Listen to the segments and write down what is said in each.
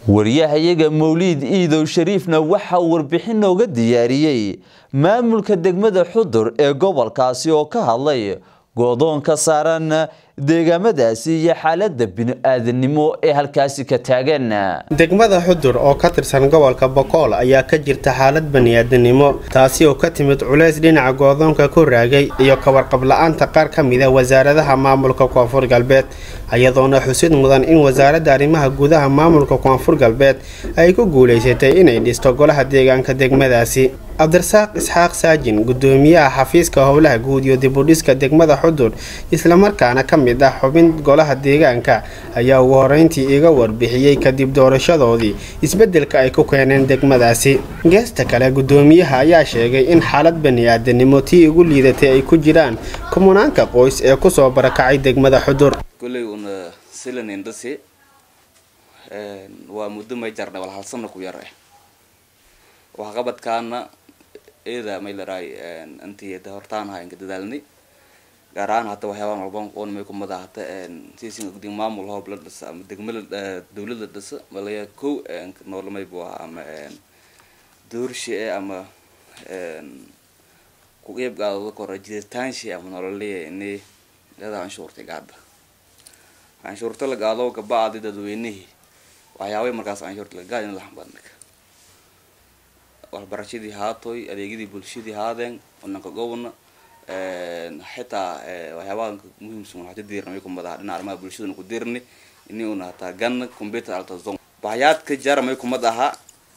waryahayaga mawliid iidow shariifna waxaa warbixin nooga diyaariyey maamulka degmada xudur ee gobolkaasi oo ka hadlay goodoon ka saaran deegaamadaasi iyo xaalada bini-aadanimo ee halkaasi ka taagan degmada xudur oo ka tirsan gobolka bokool ayaa ka jirta xaalad bani-aadanimo taasi oo ka timid culays dhinaca goodoonka ku raagay iyo kawarqab la-aanta qaar ka mida wasaaradaha maamulka koonfur galbeed iyadoona xusid mudan in wasaaradda arrimaha gudaha maamulka koonfur galbeed ay ku guulaysatay inay dhisto golaha deegaanka degmadaasi cabdirasaaq isxaaq saajin gudoomiyaha xafiiska howlaha guud iyo dibudhiska degmada xudur islamarkaana ka mid ah xubin golaha deegaanka ayaa ugu horeyntii iga warbixiyey kadib doorashadoodii isbedelka ay ku keeneen degmadaasi geesta kale gudoomiyaha ayaa sheegay in xaalad bani-aadanimo tii ugu liidatay ay ku jiraan kumanaanka qoys ee kusoo barakacay degmada xudur kulley una silanindasi waa muddo may jarna wal hal sano ku yar eh waxqabadkaana eeda may laraay intii hortaan ahaa inka dadaalnay gaar ahaan hata waxyaabaa malban qoon may kumada hata siisin gudin maamul hoob la dhisa ama degmada dawlad la dhisa malaya kow noolamay buu ahaa ama doorshi e ama ku qeyb gaadooda kora jiritaanshi ama nololeya ini iyada canshuurtay gaada canshuurta la gaado gabacdi dadweynihii waxyaabay markaas canshuurta laga gaada in la xambaarnaka waxbarashadii haatoy adeegyadii bulshadii haadeen onanka gobona xitaa waxyaabaha muhiimsan waxaa dirna may kumadaha dhinaca arrimaha bulshadana ku dirni ini una hataa ganna computer altazon baxyaadka jara may kumad aha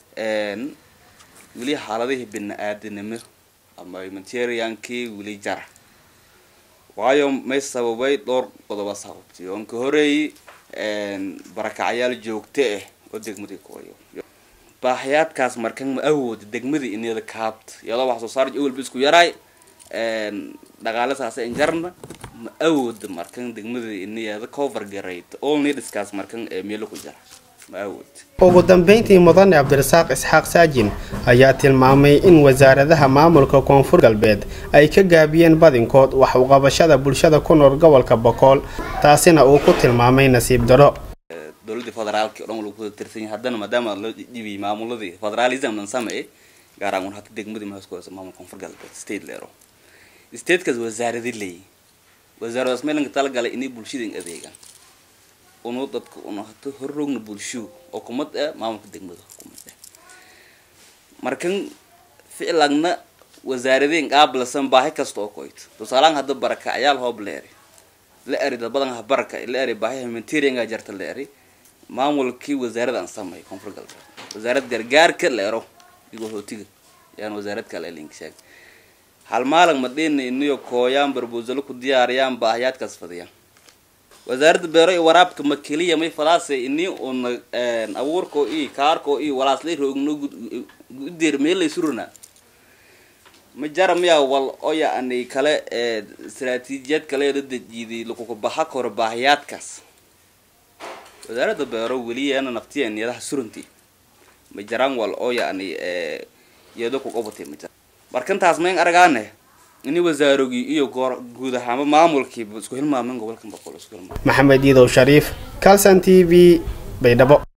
weli xaaladihii bini-aadanimo ama humanitariankii weli jara waayo may sababay dhowr qodoba sababtay oon ka horeeyay barakacyaal joogto ah oo degmadii kuwayo baaxyaadkaas markan ma awooda degmadii inyada kaabta iyadoo wax soo saar awalba isku yaraay dhaqaale saasa injarna ma awooda markan degmadii iniyada cover garayt all needskaas markan meelo ku jira ma awood ugu dambeyntii mudane cabdirasaaq isxaaq saajin ayaa tilmaamay in wasaaradaha maamulka koonfur galbeed ay ka gaabiyeen badinkood wax uqabashada bulshada ku nool gobolka bokool taasina uu ku tilmaamay nasiib daro dowladii federaalki o dhan lagu wada tirsan yahay haddana maadaama la dhibiyay maamuladii federalism dhan sameeyay gaar ahaan hata degmadii mahaskuhaysa maamul koonfur galbeed state leero statekaas wasaaradi leeyi wasaaradaas meelanka talagalay inay bulshada in adeegaan unu dadka una hata horroogna bulsho oo kumad ah maamulka degmada kumad ah markan ficilagna wasaaradeen qaablasan baahi kasta oo koyto tusaalahan hadda barakacyaal hoob la eri la eri dad badan ha baraka la eri baahi humanitarianga jarta la eri maamulkii wasaarada aan sameey koonfur galbeed wasaarad gargaarka la ero igoo hootiga yaan wasaarad kale link sheeg hal maalin madhina iniyo kooyaan barbusalo ku diyaariyaan baahiyaadkaas fadiyaan wasaaradda beero iyo waraabka ma keliya may falaase ini una abuurkoo iyo kaarkoo iyo walaaslay roogno gudeer meellay surana ma jara miyaa wal oo yacni kale istaraatiijiyad kale la dejiiday lakuka baxa koro baahiyaadkaas wasaaradda beero weliyaana naftiya niyadaha suranti ma jaraan wal oo yacni iyado ku qabatay ma jara markantaas mayn aragaane ini wasaarogii iyo goor guud ahaanba maamulkiiba isku hilmaamen gobolkan boqol isku hilmaam maxamed iidow shariif calson t v baydhabo